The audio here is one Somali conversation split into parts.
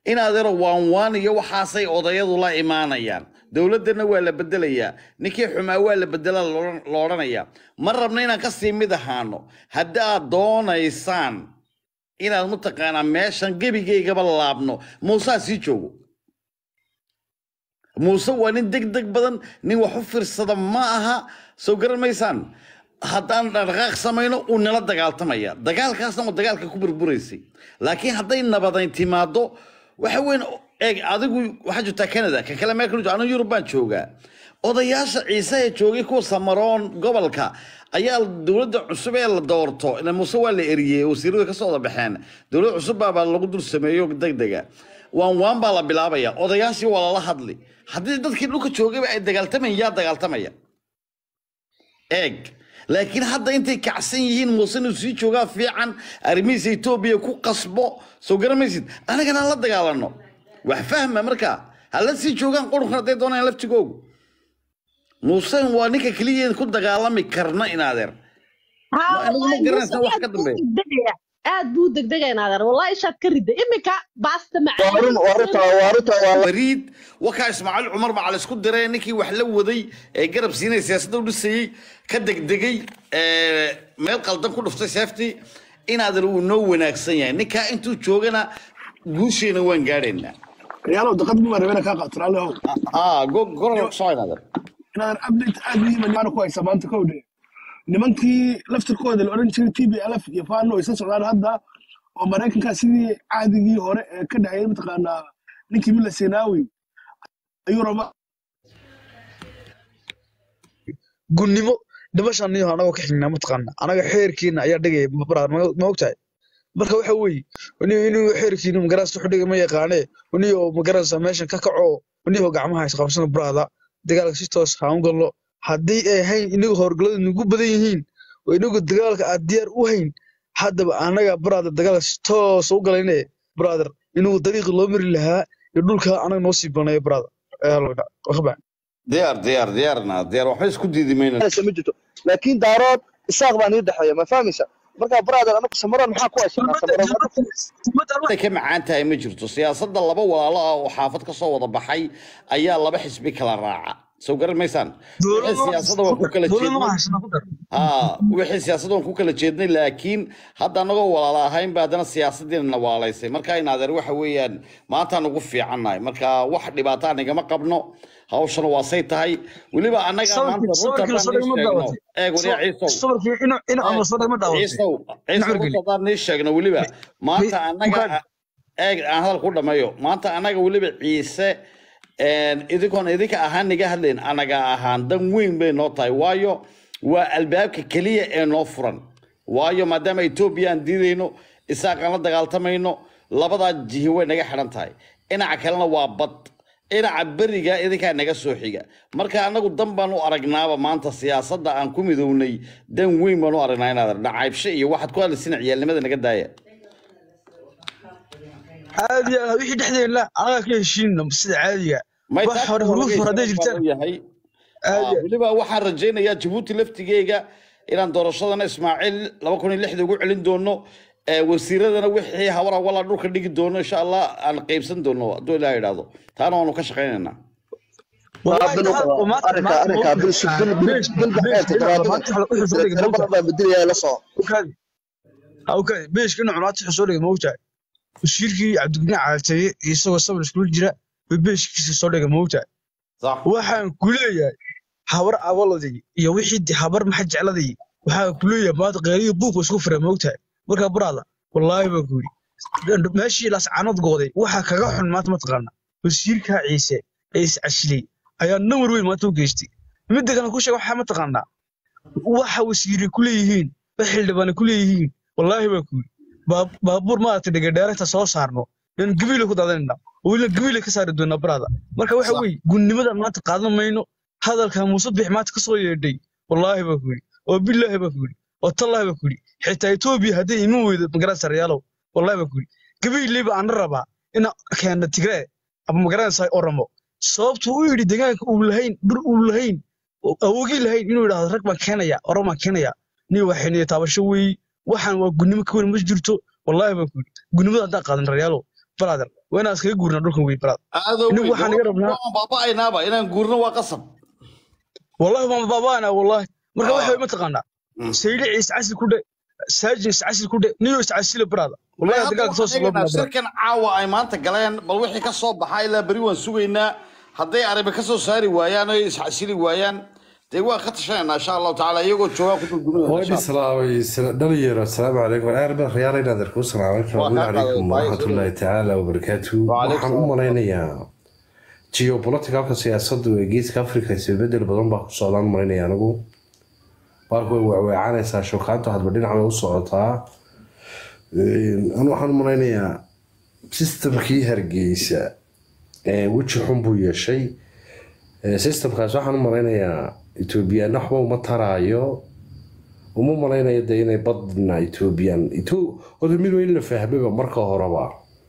in adeero waan waan iyo waxaasay odayadu la imaanayaan dowladdana waa la bedelayaa ninkii xumaa waa la bedelaa lo odhanayaa ma rabna inaan ka sii mid ahaano haddaad doonaysaan inaad mataqaanaa meeshan gebigaygaba laabno muusaa sii joogo muuse waa nin deg deg badan nin wax u fiirsada ma aha soo garan maysaan haddaan dhaqdhaqaaq samayno uu nala dagaaltamaya dagaalkaasna waa dagaalka ku burburaysay laakiin hadday nabadayn timaado waxa weyn eeg adigu waxaa jirtaa canada ka kale meel kale anu yurub baan joogaa odayaasha ciise ee joogay kuwa samaroon gobolka ayaa dowladda cusub ee la doorto ila muuse waa la eriyey wasiiradu ka soo wada baxeen dowlad cusub baa lagu dul sameeyo degdega waan waan baa la bilaabaya odayaashii waa lala hadli haddii dadkii dhulka joogayba ay dagaaltamayan yaa dagaaltamaya eeg laakiin hadda intay kacsan yihiin muuse inuu sii joogaa fiican arrimihiisa etoobiya ku qasbo soo garamaysid anagana la dagaalano wax fahma markaa hala sii joogaan qurunkan hadday doonayaan laftigoogu muuse waa ninka keliya ku dagaalami karna in adeer anigu ma garanaysa wax ka dambeeya aad buu degdega inaadeer wallahi ishaad ka ridda iminka baasta bariid wakaa ismaaciil cumar baa la isku diray ninkii wax la waday ee garab siinay siyaasadda u dhisayey ka degdegay meel qaldan ku dhuftay seeftii inaadeer uu noo wanaagsan yahay ninkaa intuu joogana guusheena waan gaadhaynaa ريالو دقد بما ربنا كا قاتل على هو اه قرر صاير هذا إن أنا أبديت أدري من أنا كويس ما أنت كودي nimankii laftirkooda la oran jiray t b lf iyo fano ay soo socdaan hadda oo maraykanka sidii caadigii hore ee ka dhexeeyay mataqaanaa ninkii mila senaawi ayuu rabaa gunnimo dhimashaan niyo anagoo ka xignaa mataqaana anaga xeerkiina ayaa dhigaya baraar ma ogtahay marka waxa weeye niyo inuu xeerkiina magaraas wuxuu dhigay ma yaqaanee niyo magaraasa meeshan ka kaco niyo gacmaha isqabsana buraada dagaalka si toos haan gallo haddii ay hayn inagu howlgalladu nagu badan yihiin oo inagu dagaalka aad diyaar u hayn haddaba anaga brother dagaalka si toos u galayne brother inagu dariiqi loo mari lahaa iyo dhulka anaga noo sii baneeyo brother waxba diyaar diyaar diyaarna diyaar waxba isku diidi mayna ma jirto laakiin daarood isaaq baa nii dhexeeya ma fahmaysa marka brother anagu samaroon maxaa ku haysanaa samaroon ay ka macaan tahay ma jirto siyaasadda laba walaalo ah oo xaafad ka soo wada baxay ayaa laba xisbi kala raaca soo garan maysaan wixii siyaasadda waan ku kala jeednay aa wixii siyaasadda waan ku kala jeednay laakiin hadda anagoo walaala ahayn ba haddana siyaasaddiina na waalaysay marka in adeer waxa weeyaan maantaan ugu fiicannahay marka wax dhibaataa nigama qabno hawshana waa say tahay weliba annaga maanta runta eeg waliya ciisow ciisow ciisow runta haddaan nii sheegno weliba maanta annaga eeg aan hadal ku dhammeeyo maanta annaga weliba ciise idinkoon idinka ahaan niga hadlayn anaga ahaan dan weyn bay noo tahay waayo waa albaabka keliya ee noo furan waayo maadaama etoobiya aan diidayno isaaqaan la dagaaltamayno labadaa jihi way naga xidhan tahay dhinaca kalena waa bad dhinaca beriga idinkaa naga soo xiga marka anagu dan baan u aragnaaba maanta siyaasadda aan ku midownay dan weyn baan u aragnaa inaad nacaybshe iyo waxaad ku hadlaysina ciyaalnimada naga daaya caadi ah wixii dhexdeena anaga ka heshiinno sida caadiga wax hore huruf hore hadday jirtaan weliba waxaan rajaynayaa jabuuti laftigeega inaan doorashadana ismaaciil laba kun iyo lixda ugu celin doono wasiiradana wixii hawara wala dhulka dhigi doono insha allah aan qaybsan doono hadduu ilaah idhaahdo taana waanu ka shaqaynaynaa beeshka inuu cunaati xusoo dhigay moogtahay wasiirkii cabdigudin caalteeye isagoo sabir iskula jira bay beeshkiisa soo dhigay moogtahay waxaan ku leeyahay habar abaladii iyo wixii habar maxa jecladii waxaan ku leeyahay maanta qeeriyo buuq isku fira moogtahay markaa buraada wallaahi baan ku yidhi meeshii lascaanood gooday waxaa kaga xun maanta mataqaana wasiirkaa ciise ee iscashilay ayaa nawar weyn maanta u geystay midda kale ku sheeg waxaa mataqaanaa waxa wasiire ku leeyihiin wax xildhibaane ku leeyihiin wallaahi baan ku yidhi baabuur maaragtay dhegadheeragta soo saarno in gabiile ku daadanayna oo weliba gabiile ka saari doonaa baraada marka waxa weeye gunnimada maanta qaadan mayno hadalka muuse bix maanta ka soo yeedhay wallaahi baan ku yidhi oo billaahi baan ku yidhi oo tallaahi baan ku yidhi xitaa etoobiya hadday iman weydo magaranaysa reyaalow wallaahi baan ku yidhi gabiileyba aan rabaa ina keena tigree ama magaranaysa oramo sababtu u yidhi deegaanka uu lahayn dhur uu lahayn awogii lahayn inuu yidhaahdo rag baan keenaya oramo baan keenaya nin waxayniya taabasho weeye waxaan waa gunnimo ka weyn ma jirto wallaahi baan ku yidhi gunnimada haddaan qaadan reyaalow brother waa inaan iskaga guurnaa dhulkan wey baraad aadoo Anigu waxaan iga rabnaa- waan baaba'aynaaba inaan guurno waa qasab wallahi waan baabaana wallahi marka Ah. waxa way mataqaanaa Mm. saylici iscasil ku dhe saajin iscasil ku dhe niyo iscasila baraada wallahi Hadda dagaalka soo waxaan socda eegaynaa shirkan caawa ay maanta galeen bal wixii ka soo baxa ilaa beri waan sugaynaa hadday arrimo ka soo saari waayaan oo isxasili waayaan dee waan ka tashanaynaa insha allahu tacaala iyagoo joogaa ku dulduminaya وين سلاوي دليل السلام عليكم انا اربع ريال الى ذلك السلام عليكم وعليكم عليكم ورحمه السلام. الله تعالى وبركاته وعليكم waxaan u malaynayaa geopoliticalka siyaasaddu ee geeska africa isbedel badan baa ku socdaan u malaynaya anigu baalku way weecweecanaysaa shookaanta hadba dhinac bay u socotaa anu waxaan u malaynayaa systemkii hargeysa ee weji xun buu yeeshay Ee, systemkaas waxaan u malaynayaa ethoobiyan waxba uma taraayo uma malaynayo dee inay badna ethoobiyan horta mid waa in la fahmaba marka horeba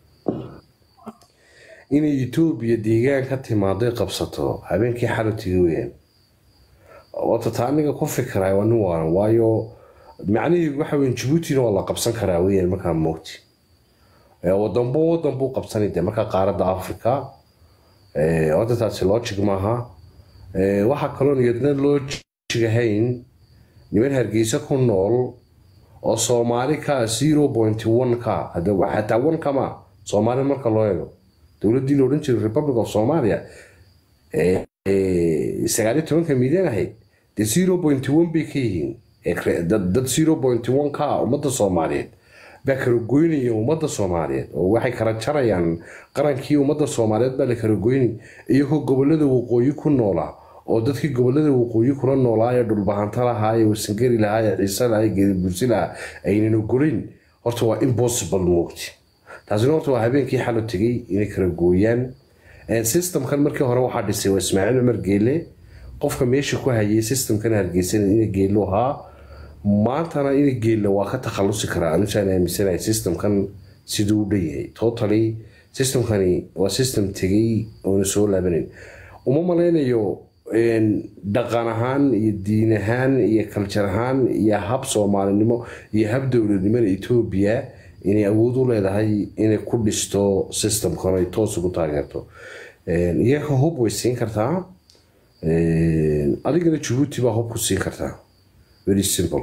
inay etoobiya deegaan ka timaaday qabsato habeenkii xalatiga weyaan wata taa aniga ku fikray waa nin waaran waayo macnihii waxa weyn jabuutina waa la qabsan karaa weyaan markaa moogti Ee, wadanbo wadan buu qabsanay dee markaa qaaradda africa Ee, horta taasi logic maaha Ee, waxaa kaloon iyadna logic ahayn niman hargeysa ku nool oo soomaali ka zero point one ka hadda wa- xataa one kama soomaali marka loo eego dowladdii la odhan jiray republic of somalia ee ee, sagaal iyo tobanka milyan ahayd dee zero point one bay ka yihiin Ee, kre- dad dad zero point one ka ah ummadda soomaaliyeed baa kala goynaya ummadda soomaaliyeed oo waxay kala jarayaan qarankii ummadda soomaaliyeed baa la kala goynay iyagoo gobolada waqooyi ku noolaa oo dadkii gobolada waqooyi kula noolaa ee dhulbahanta lahaa ee wasangari lahaa ee ciise lahaa ee geedibursi lahaa aynan ogolayn horta waa impossible moogti taasina horta waa habeenkii xalo tegey inay kala gooyaan Een, systemkan markii hore waxaa dhisay waa ismaaciil cumar geele qofka meesha ku hayay systemkan hargeysan ina geelo ahaa maantana ina geelo waa ka takhalusi karaa anisaan aaminsanahay systemkan siduu u dhan yahay totally systemkani waa system tegey oona soo laabanayn uma malaynayo een, dhaqan ahaan iyo diin ahaan iyo kaljar ahaan iyo hab soomaalinimo iyo hab dowladnimada etoobiya inay awood u leedahay inay ku dhisto systemkan ay toos ugu taageerto Een, iyaga hub way siin kartaa Een, adigana jabuuti baa hub ku siin kartaa very simple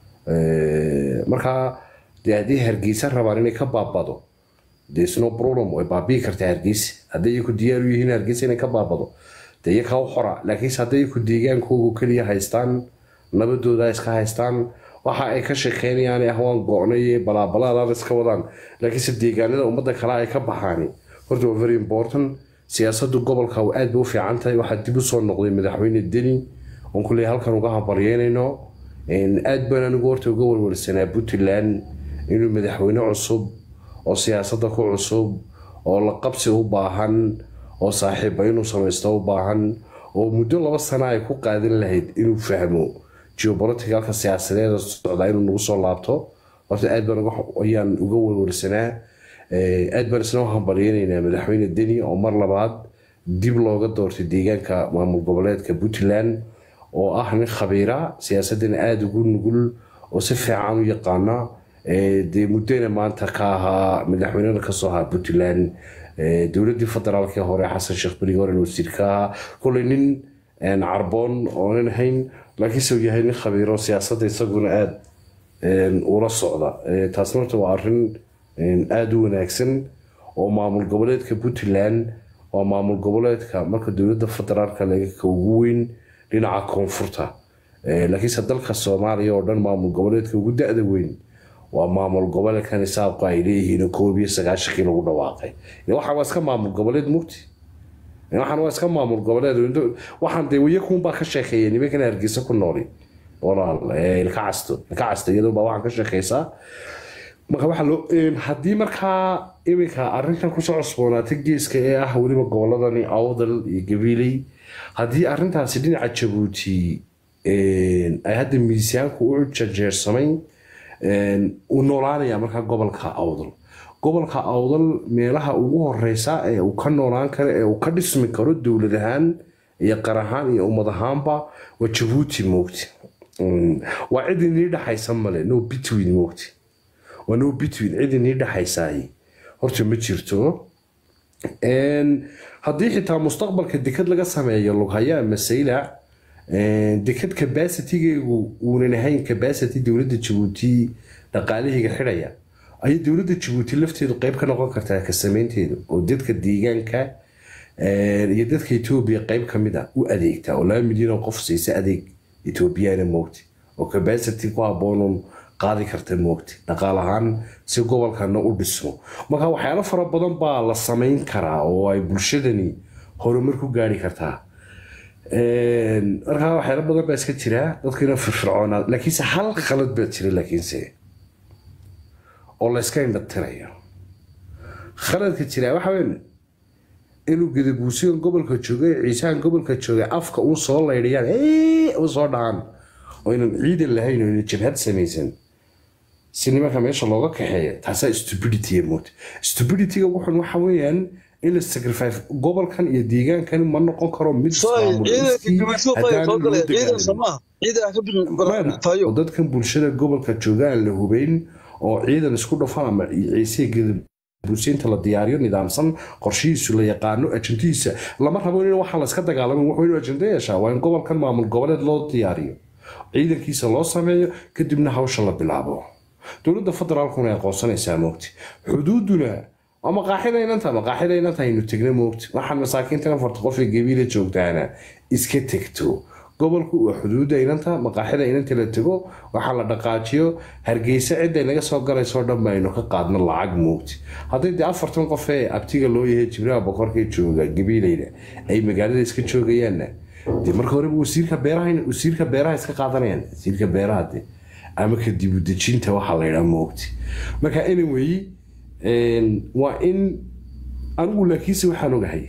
Ee, markaa dee haddii hargeysa rabaan inay ka baabado there's no problem way baabi'i kartaa hargeysa hadday iyaku diyaar u yihiin hargeysa inay ka baabado dee iyakaa u xora laakiinse hadday iyaku deegaankoogu keliya haystaan nabadooda iska haystaan waxa ay ka sheekeynayaan ah waan go'nay balaabalaadaan iska wadaan laakiinse deegaanada ummadda kale ay ka baxaani horta waa very important siyaasaddu gobolka waa aad bay u fiican tahay waxaa dib u soo noqday madaxweyne deni oon kuley halkan uga hambaryeynayno Een, aad baan anigu horta uga warwarsanaa puntland inuu madaxweyne cusub oo siyaasadda ku cusub oo la qabsi u baahan oo saaxiiba inuu samaysto u baahan oo muddo laba sano ay ku qaadan lahayd inuu fahmo geopoliticalka siyaasadeeda socda inuu nagu soo laabto horta aad baan uga- ayaan uga warwarsanaa Ee, aad baan isna u hambalyeynaynaa madaxweyne deni oo mar labaad dib looga doortay deegaanka maamul goboleedka puntland oo ah nin khabiira siyaasadana aada ugu nugul oo si fiican u yaqaana Ee, dee muddana maanta ka ahaa madaxweynena kasoo ahaa puntland Ee, dowladdii federaalkii hore xasan sheekh berigi hore wasiir ka ahaa koley nin een, carboon oonan ahayn laakiinse uu yahay nin khabiiro siyaasadda isaguna aada een, ula socda Ee, taasna horta waa arrin een, aada u wanaagsan oo maamul goboleedka puntland waa maamul goboleedka marka dowladda federaalka laga ka ugu weyn dhinaca koonfurta Ee, laakiinse dalka soomaaliya oo dhan maamul goboleedka ugu da-da weyn waa maamul goboleedkan isaabqa ay leeyihiin oo koob iyo sagaashankii lagu dhawaaqay Ee, waxaan waa iska maamul goboleed mugti Ee, waxaan waa iska maamul goboleed Indo- waxaan dee wayakuunbaa ka sheekeeya nimankan hargeysa ku nooli walaal ee, ilka casto ilka casto iyadoo baa waxaan ka sheekeysaa marka waxaa loo een, haddii markaa iminka arrintan kusoo cusboonaatay geeska ee ah weliba goboladani awdal iyo gabiley haddii arrintaasi dhinaca jabuuti een, ay hadda miisaanku u jajeersamay een, uu noolaanaya markaa gobolka awdal gobolka awdal meelaha ugu horeysa ee uu ka noolaan karo ee uu ka dhismi karo dowlad ahaan iyo qar ahaan iyo ummad ahaanba waa jabuuti moogti Mm, waa cid inii dhexaysa male no between moogti waa no between cid inii dhexaysaay horta ma jirto haddii xitaa mustaqbalka dekad laga sameeyo lughaya ama saylac dekad capacitygeegu uunan ahayn capacity dowladda jabuuti dhaqaalahayga xidhaya ayay dowladda jabuuti lafteedu qeyb ka noqon kartaa ka sameynteedu oo dadka deegaanka iyo dadka etoobiya qeyb ka mid a u adeegta oo laba milyan oo qof siisa adeeg etoobiyana moogti oo capacity ku haboonon qaadi karta moogti dhaqaal ahaan si gobolkana u dhismo marka waxyaalo fara badan baa la samayn karaa oo ay bulshadani horumar ku gaari kartaa markaa waxyaalo badan baa iska jira dadkina firfircoonaa laakiinse hal khalad baa jira laakiinse oo la iska indhatirayo khaladka jira waxa weyn inuu gadabuusigan gobolka jooga ciisahan gobolka jooga afka u soo laydhiyaan u soo dhacaan oo inan ciidan lahayn oo inan jabhad samaysan si nimanka meesha looga kaxeeya taasaa stupidity moogta stupidityga wuxun waxa weeyaan in la sacrifice gobolkan iyo deegaankan ma noqon karo mid oo dadkan bulshada gobolka jooga aan la hubeyn oo ciidan isku dhafan ama ciise gadabuusiinta la diyaariyo nidaamsan qorshihiisu la yaqaano ajantihiisa lama rabo in waxaa layska dagaalamin wuxuu inuu ajando yeeshaa waa in gobolkan maamul goboleed loo diyaariyo ciidankiisa loo sameeyo kadibna hawsha la bilaabo dowladda federaalkuna ay aqoonsanaysaa moogti xuduuduna waa maqaaxida inanta maqaaxida inanta aynu tegna moogti waxaan masaakiintan afarta qof ee gabiila joogtaana iska tegto gobolku waa xuduudda inanta maqaaxida inanta la tego waxaa la dhaqaajiyo hargeysa cidday naga soo galaysoo dhan baynu ka qaadno lacag moogti haddii dee afartan qof ee abtiga loo yahay jibraha boqorkee jooga gabiilayna ay magaalada iska joogayaanna dee marka horeba wasiirka beeraha wasiirka beeraha iska qaadanayaan wasiirka beeraha dee ama ka dibudejinta waxaa la yidhaa moogti marka anyway waa in anigu laakiinse waxaan ogahay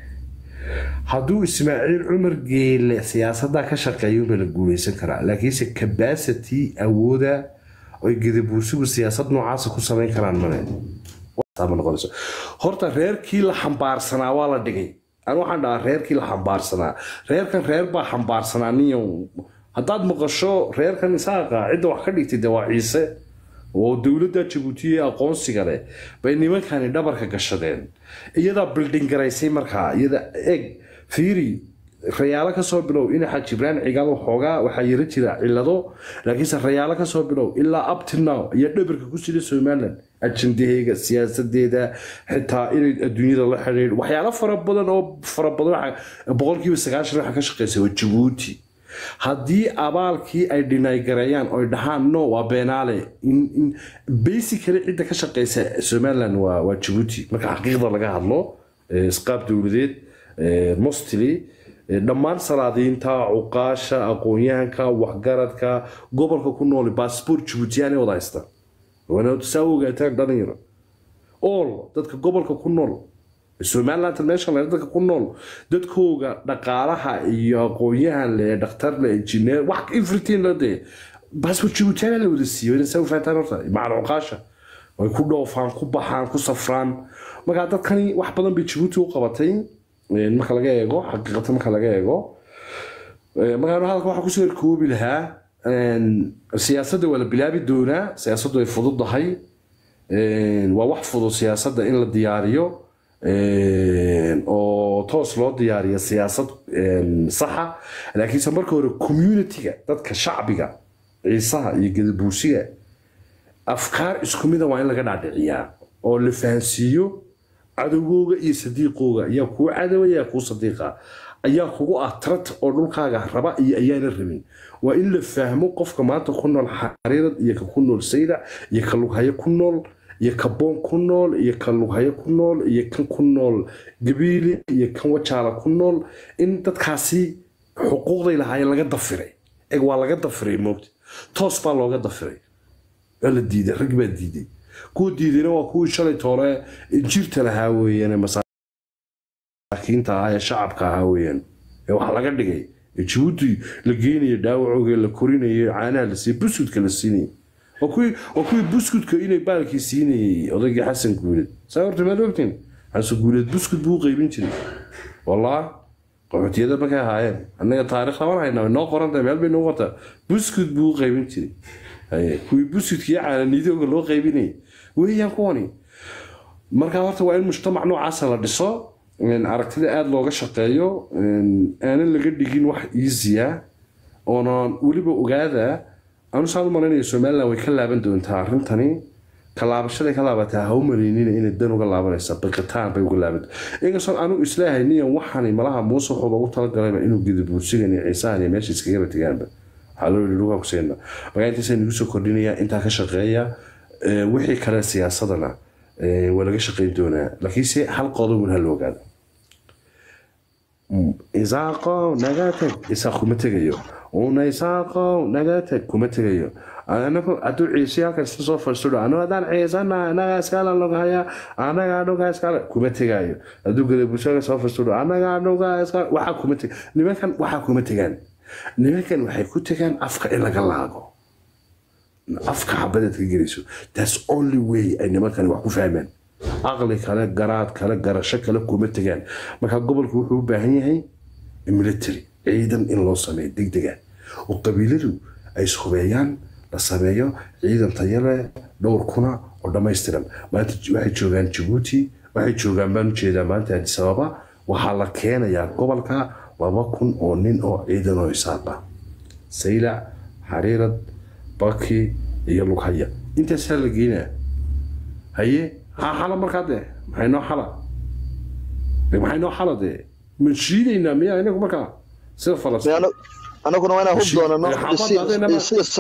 hadduu ismaaciil cumar geele siyaasadda ka shaqeeyuba la guuleysan karaa laakiinse capacity awooda oy gadabuursigu siyaasad noocaasa ku samayn karaan male noqonayso horta reerkii la xambaarsanaa waa la dhigay an waxaan dhahaa reerkii la xambaarsanaa reerkan reer baa xambaarsanaa niyo haddaad maqasho reerkan isaaqa cidda wax ka dhigtay de waa ciise oo dowladda jabuuti ee aqoonsiga leh bay nimankani dhabarka gashadeen iyadaa bilding garaysay markaa iyada eg fiiri rayaalo kasoo bilow inaxa jibraan cigaal waxoogaa waxaa yara jira cilado laakiinse rayaalo kasoo bilow ilaa uptinow iyo dhabarka ku sida somaliland ajandaheega siyaasadeeda xitaa inay adduunyada la xidhiidh waxyaalo fara badan oo fara badan boqolkiiba sagaashan waxa ka shaqeysa waa jabuuti haddii abaalkii ay dhinaygareeyaan oy dhahaan no waa beenaale basically cidda ka shaqeysa somaliland waa jabuuti marka xaqiiqda laga hadlo isqaab dowladeed mostly dhammaan salaadiinta cuqaasha aqoon-yahanka waxgaradka gobolka ku nool baasboort jabuutiyaanay wada haysta waana saa ogaataan dhalinyaro all dadka gobolka ku nool somaliland meesha le dadka ku nool dadkooga dhaqaalaha iyo aqoon-yahan le dhakhtar le engineer wax everything la dee baasboort jabuutiyaana la wada siiyo inay saa u fahantaan horta macal cuqaasha way ku dhoofaan ku baxaan ku safraan markaa dadkani wax badan bay jabuuti u qabatay marka laga eego xaqiiqata marka laga eego markaa hadalka waxaa kusoo erkoobi lahaa siyaasadda waa la bilaabi doonaa siyaasaddu ay fududahay waa wax fudud siyaasadda in la diyaariyo oo toos loo diyaariyo siyaasad saxa laakiinse marka hore communitiga dadka shacbiga ciisaha iyo gadabuusiga afkaar isku mida waa in laga dhaadhiciyaa oo la fahansiiyo cadowgooga iyo sadiiqooga ayaa kuu cadowa ayaa kuu sadiiqa ayaa kugu ah trat oo dhulkaaga raba iyo ayaana rabin waa in la fahmo qofka maanta ku nool xariirad iyo ka ku nool sayda iyo ka lughayo ku nool iyo ka boon ku nool iyo ka lughayo ku nool iyo kan ku nool gabiili iyo kan wajaala ku nool in dadkaasi xuquuqday lahaayeen laga dafiray eg waa laga dafiray moogta toos baa looga dafiray waa la diiday rag baa diiday kuwa diidayna waa kuwii shalay toole jirta lahaa weeyaan masaakiinta ahaa ee shacabka ahaa weeyaan ee wax laga dhigay ee jabuuti la geenayo dhaawacooga la korinayo caanaha la siiyo buskudka la siinayay waa kuwii buskudka inay baalkii siinayay odaygii xasan guuleed saa horta maad ogtiin xasan guuleed buskud buu u qaybin jiray wallah qaxootiyada markay ahaayeen annaga taarikh laban haynaa noo qoranta meel bay noo qortaa buskud buu u qaybin jiray kuwii buskudka iyo caananidooga loo qaybinayay weeyaan kuwani marka horta waa in mujtamac noocaasa la dhiso aragtida aada looga shaqeeyo aanan laga dhigin wax easya oonan weliba ogaada anu saan u malaynaya somaliland way ka laaban doontaa arrintani kalaabashaday ka laabataa ha u malaynina inay dan uga laabanaysa biqitaan bay uga laaban inkastoo anu isleeyahay niyan waxani malaha muuse wuxuu loogu talagalayba inuu gidabuursigan iyo ciisahan iyo meesha iskagaba tegaanba waxaa loo yidhi dhugaa kuseena markaa intaasa nagu soo kordhinaya intaa ka shaqeeya wixii kale siyaasadana waa laga shaqeyn doonaa laakiinse hal qodobun ha la ogaado isaaqo naga tag isaaq kuma tegayo una isaaqo naga tag kuma tegayo anagu hadduu ciise halkan isla soo fadhiisto anu haddaan ciisana anaga iskala logahaya anaga anuga iskala kuma tegayo hadduu gadabusaga soo fadhiisto anaga anuga iskala waxaa kuma teg nimankan waxaa kuma tegaan nimankan waxay ku tegaan afka in laga laago afka xabadeed ka gelayso that's only way ay nimankan wax ku fahmaan aqli kale garaad kale garasho kale kuma tegaan marka gobolku wuxuu u baahan yahay military ciidan in loo sameeyo degdega oo qabiiladu ay ishubeeyaan la sameeyo ciidan tayale dhowr kuna oo dhammaystiran maanta waxay joogaan jabuuti waxay joogaan baan ujeedaa maanta addis ababa waxaa la keenayaa gobolka laba kun oo nin oo ciidan oo isaaq ah saylac xariirad baki iyo lughaya intaasaa la geynaa haye ha xala markaa dee maxay noo xala maxay noo xala dee ma shiidaynaa miyaa inagu markaa sida falastiin anaguna waa inaan hub doonano